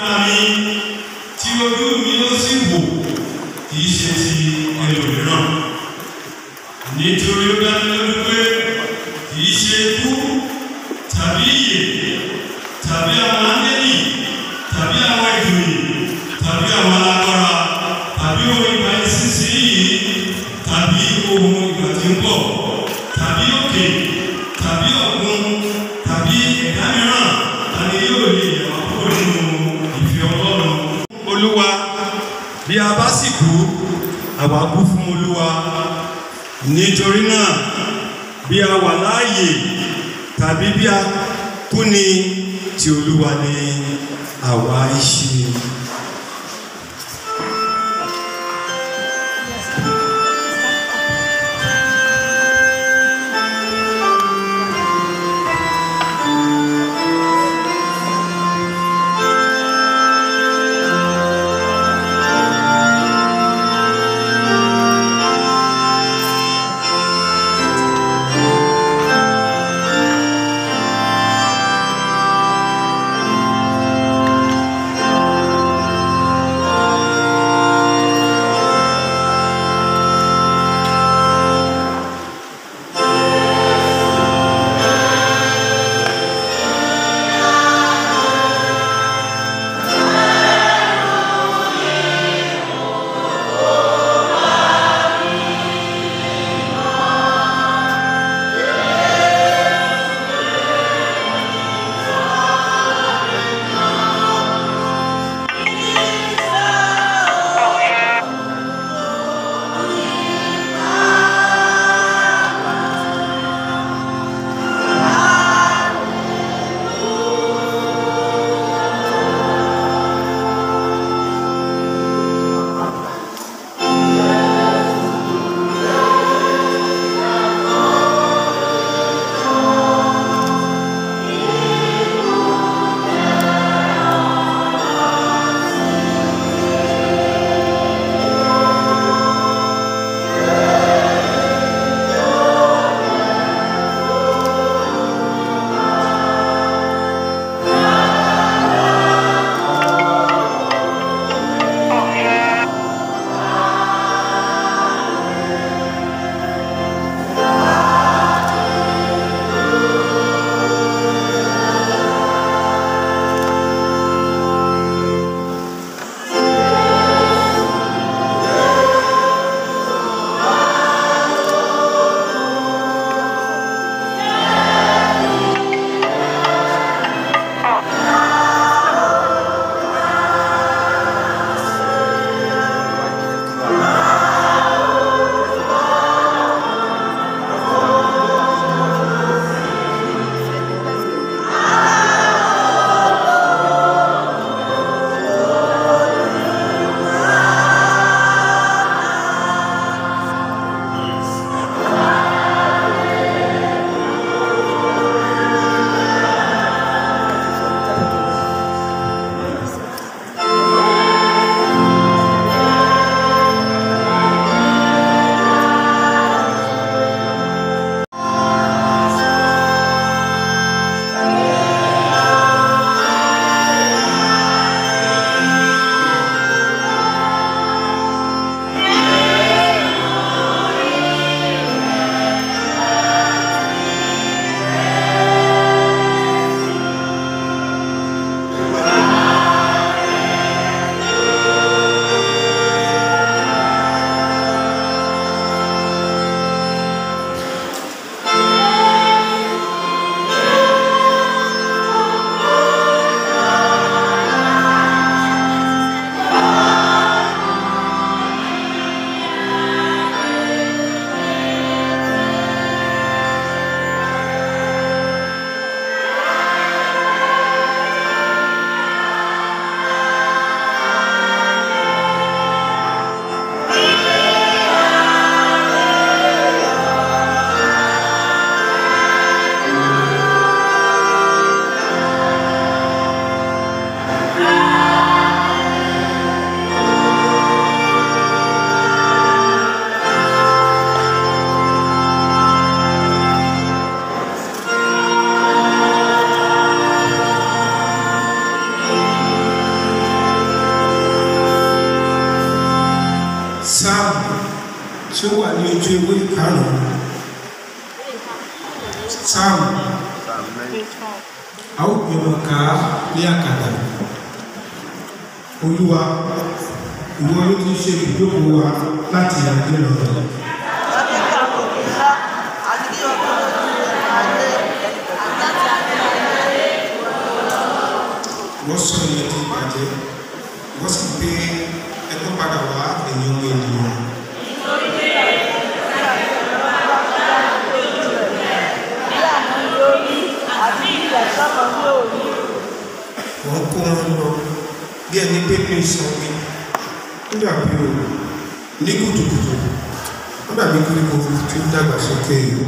ara mi tí ojú mi ó sì wò kì í ṣe ti ẹlòmíràn nítorí ó dá mi lójú pé kì í ṣe ikú tàbí ìyè tàbí àwọn áńgẹ́lì tàbí àwọn ìjòyè tàbí àwọn alágbára tàbí ohun ìgbà ìsinsìnyí tàbí ohun ìgbà tí ń bọ̀ tàbí òkè tàbí ọ̀gbun tàbí ẹ̀dá mìíràn tàbí yóò lè yẹ̀wò kúrò nínú ìfẹ́ ọlọ́run. olúwa bí a bá sì kú àwa kú fún olúwa nítorí náà bí a wà láàyè tàbí bí a kú ni ti olúwa ni àwa í ṣe. Thank ojú ewé karùn-ún sáàmù a ó gbìmọ̀ ká ní àkàtà olúwa ìwọ ló ti ṣe ìjókòó wa láti àjẹ́ lọ́dọ̀ wọ́n sọ ìyẹn ti bàjẹ́ wọ́n sì gbé ẹgbẹ́ padà wá ẹ̀yìn ọmọ ènìyàn wọ́n kó wọn lọ bí ẹni pé ní ìsanwó nígbà bí o ní kùtùkùtù wọ́n dàbí koríko tí ń dàgbà sókè yìí.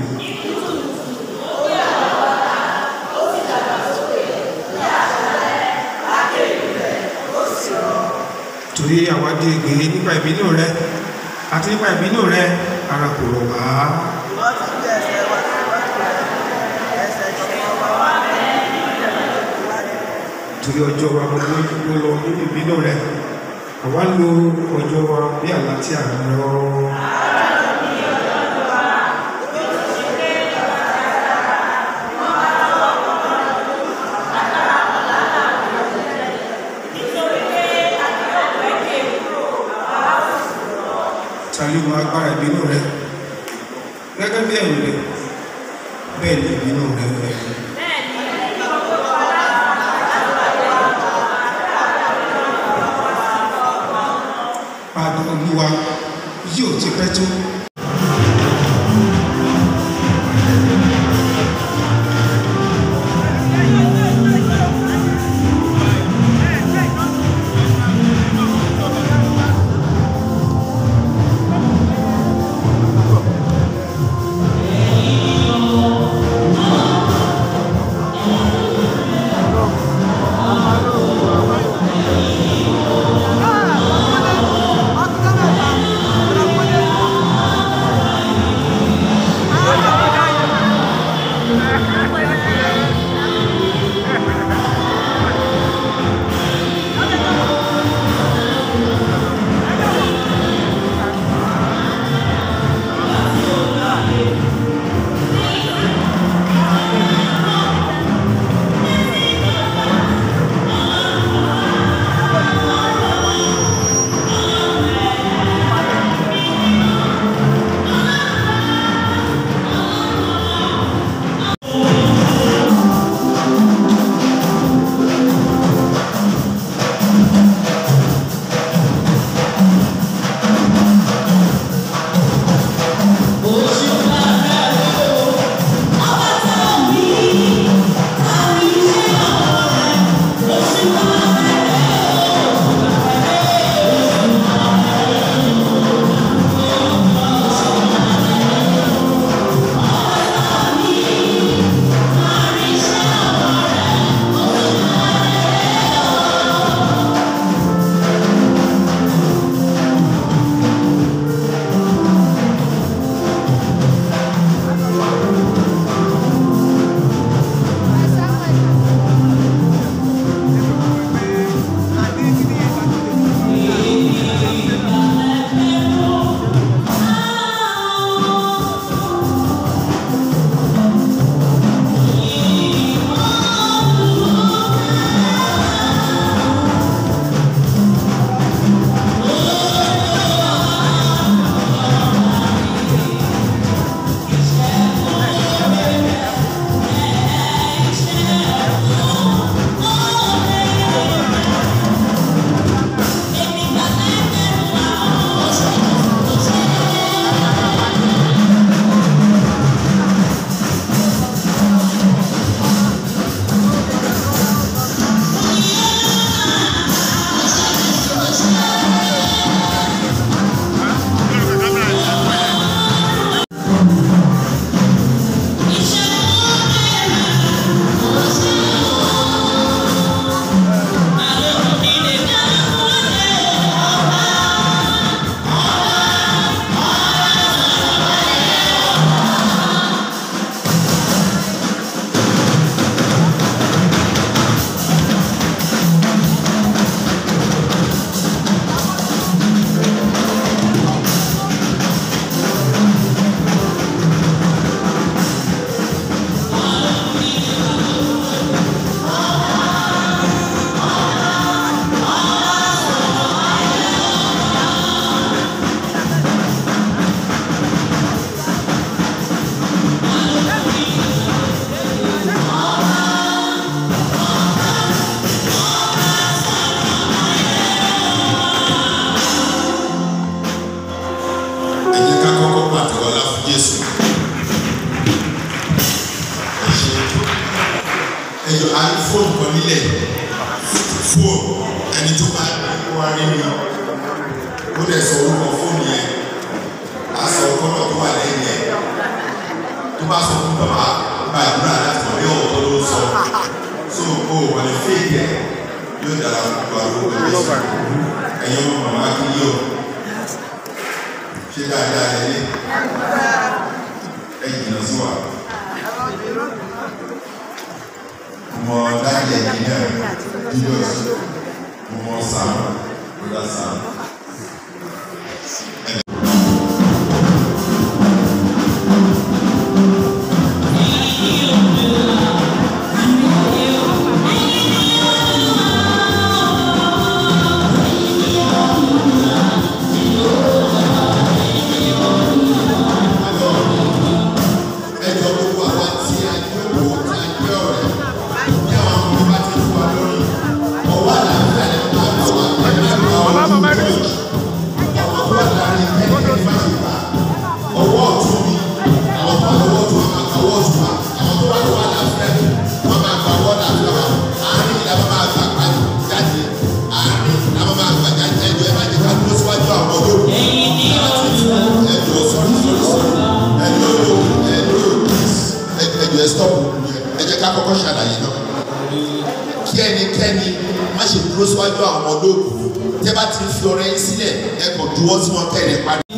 torí àwa dé ègbè nípa ìbínú rẹ àti nípa ìbínú rẹ ara kò rọ̀ wá. torí ọjọ́ wa gbogbo ló lọ nínú ìbínú rẹ àwa ń lo ọjọ́ wa bí àlá tí à ń lọ. tàbí mọ agbára ìbínú rẹ gẹ́gẹ́ bí ẹ̀rù rẹ bẹ́ẹ̀ ni ìbínú rẹ rẹ. Padà olúwa yóò ti pẹ́ tó. Ah, ẹjọ́ a ní fóònù kan nílẹ̀ fóònù ẹni tó bá wá rí mi ó dẹ̀ sọ orúkọ fóònù yẹn a sọ kọ́nà tó wà lẹ́yìn yẹn tó bá sọ fún bàbá gbàdúrà láti mọ̀ bí ọ̀tọ̀ ló ń sọ so o wà ní fèèkì ẹ̀ yóò dára fún wa lórúkọ Jésù ẹ̀yin ọmọ màmá kí yíyọ ṣé dáadáa ẹ lé ẹ jìnnà sí wa mo dájú ẹ̀jìnìá Jesus mo mọ Sam brother Sam. ẹjọ́ gbogbo àwa tí a jókòó tí a jẹ́ ọ̀rẹ́ bí àwọn ọmọ bá ti fún wa lórí ọwọ́ àlàáfíà lè máa bá wa ẹgbẹ́ àwọn ọmọ ìjọ àwọn tó wà láàrin ẹgbẹ́ ní má ṣe bá ọwọ́ ọ̀tún mi àwọn tó wà lọ́wọ́ ọ̀tún wa máa gba ọwọ́ ọ̀tún wa àwọn tó wà lọ́wọ́ àlàáfíà mi wọ́n máa gba ọwọ́ àlàáfíà wa àárín ìlànà máa gbà pàdé jáde àárín ìlànà máa gbà jáde ẹjọ́ ẹ má jẹ́ ká dúró síwájú àwọn olóògùn ẹjọ́ sọ́rí sọ́rí sọ́rí ẹjọ́ ló ẹjọ́ ẹjọ́ ẹ stop ẹ jẹ́ ká kọ́kọ́ ṣàlàyé náà kí ẹnikẹ́ni má ṣe dúró síwájú àwọn ọmọ olóògùn tẹ́ bá ti fi ọrẹ yín sílẹ̀ ẹ kàn dúró sí wọn kẹ́ ẹ̀ parí.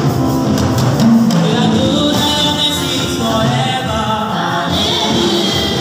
Forever.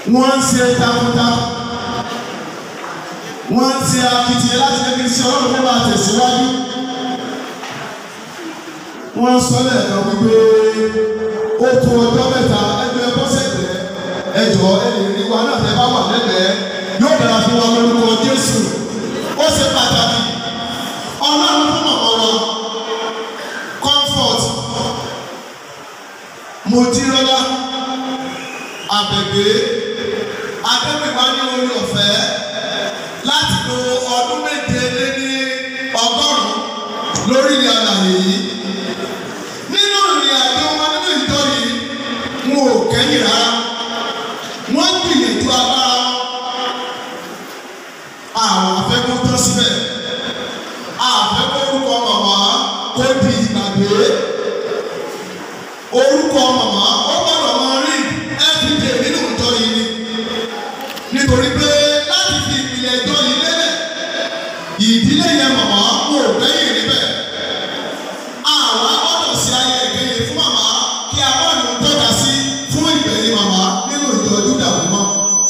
wọ́n ń ṣe takuntakun wọ́n ń ṣe akitiyan láti jẹ́ kí iṣẹ́ ọlọ́run fẹ́ máa tẹ̀síwájú wọ́n ń sọ lẹ́ẹ̀kan wípé ó tó ọjọ́ mẹ́ta ẹgbẹ́ bọ́sẹ̀tẹ̀ ẹjọ́ ẹnì rí wa náà tẹ́ bá wà lẹ́gbẹ̀ẹ́ yóò dára fún wa lórúkọ Jésù ó ṣe pàtàkì ọlọ́run fún mọ̀mọ́ wa comfort mojirola abẹ̀gbẹ́ adébíwá ní orí ọ̀fẹ́ láti lo ọdún méje lé ní ọgọ́rùn-ún lórí ilẹ̀ àlàyé yìí nínú ìrìn àjò wọn nínú ìjọ yìí wọn ò kẹ́yìn rárá wọ́n gbìyànjú agbára wọn àwọn afẹ́kọ́ tán síbẹ̀ àfẹ́kọ́ orúkọ màmá kó di ìgbàgbé orúkọ màmá ó gbọ́dọ̀ máa rí everyday nínú ìjọ yìí ni nítorí pé láti fi ìpìlẹ̀ ìjọ yìí lélẹ̀ ìdílé yẹn màmá kò gbẹ́yìn níbẹ̀ àwọn agbọ́dọ̀ sí ayé ìgbẹ́yìn fún màmá kí a bá lòun tọ́ka sí fún ìgbẹ̀yìn màmá nínú ìjọ Júdà mímọ́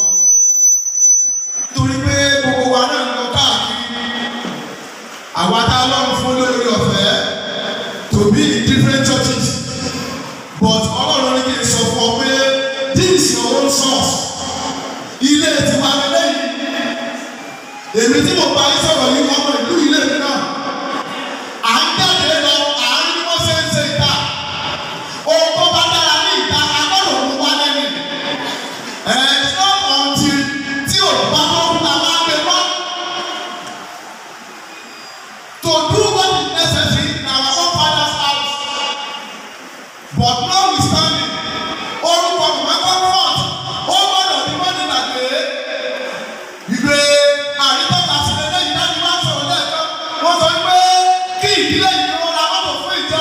torí pé gbogbo wa náà ń lọ káàkiri àwa tá a lọ́rùn fún lórí ọ̀fẹ́ to be in different churches but ọlọ́run ní kí n sọ fún ọ pé this is your own source ilé tiwa lélẹ́yìn èmi tí mo bá yín sọ̀rọ̀ yìí ọmọ ìlú ilé mi náà à ń jáde lọ à ń ní wọ́n ṣe ń ṣe ìta ohun tó bá dára ní ìta agbọ́dọ̀ mú wá lẹ́nu ẹ̀ ẹ̀ ṣọ́ ọ̀ǹtì tí ò bá tó ń ta máa gbé wá to do what is necessary in our own father's house but notwithstanding orúkọ mọ̀mọ́ comfort ó gbọ́dọ̀ ní wọ́n ní gbàgbé ìgbé àrítọ́ta sílẹ̀ lẹ́yìn láti wá sọ̀rọ̀ lẹ́ẹ̀kan wọ́n sọ pé kí ìdílé yìí wọ́n ra mọ́tò fún ìjọ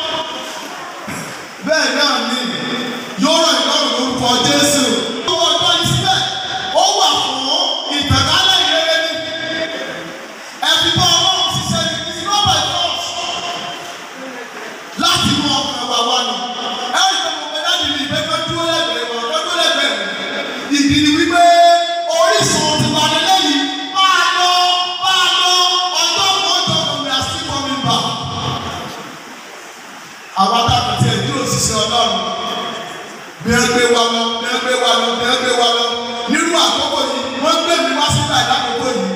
bẹ́ẹ̀ náà ni yóò ràn ìlọrin lórúkọ Jésù owó ọjọ́ yìí síbẹ̀ ó wà fún ìtànkálẹ̀ ìrere ní ẹbí bá ọlọ́run ṣiṣẹ́ ní kí sinú ọ̀bẹ church láti mú ọkàn wa wá ni ẹ̀rí tó mọ̀ pé láti rí ìgbẹ́ tó dúró lẹ́gbẹ̀ẹ́ wọn tó dúró lẹ́gbẹ̀ẹ́ mi ìdí ni wípé orísun ti wà nílẹ̀ yìí máa lọ máa lọ ọjọ́ kan ọjọ́ kan we are still coming back. àwa tá a kò tiẹ̀ dúró ṣiṣẹ́ ọlọ́run bí ẹ gbé wa lọ bí ẹ gbé wa lọ bí ẹ gbé wa lọ nínú àkókò yìí wọ́n gbé mi wá síta ìdákòókò yìí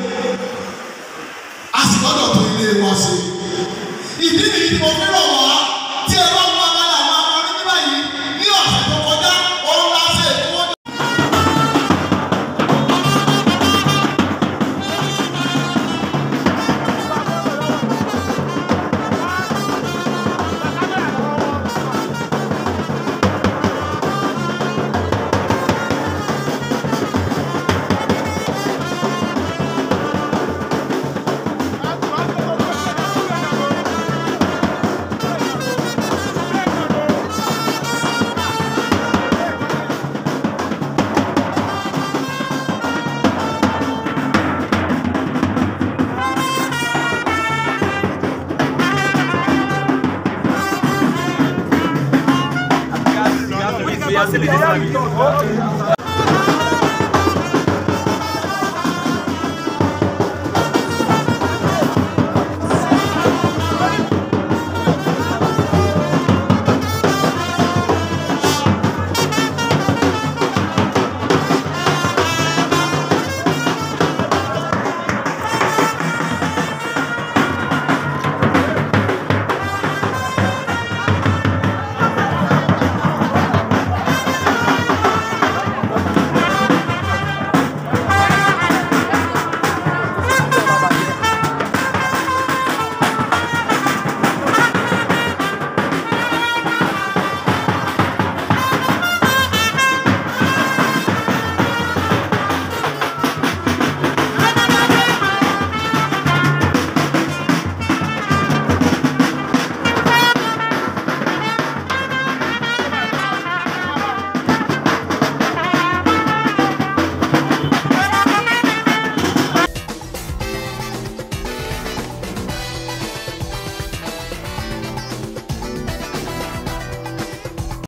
a sì gbọ́dọ̀ tó ilé wọn ṣe. ìdí nìyí tí mo fi rọ̀ wá tí ẹ bá mú abala àwọn akọrin nígbà yìí ní ọ̀sẹ̀ tó kọjá òun la ṣe ìfowó. Obrigado, obrigado.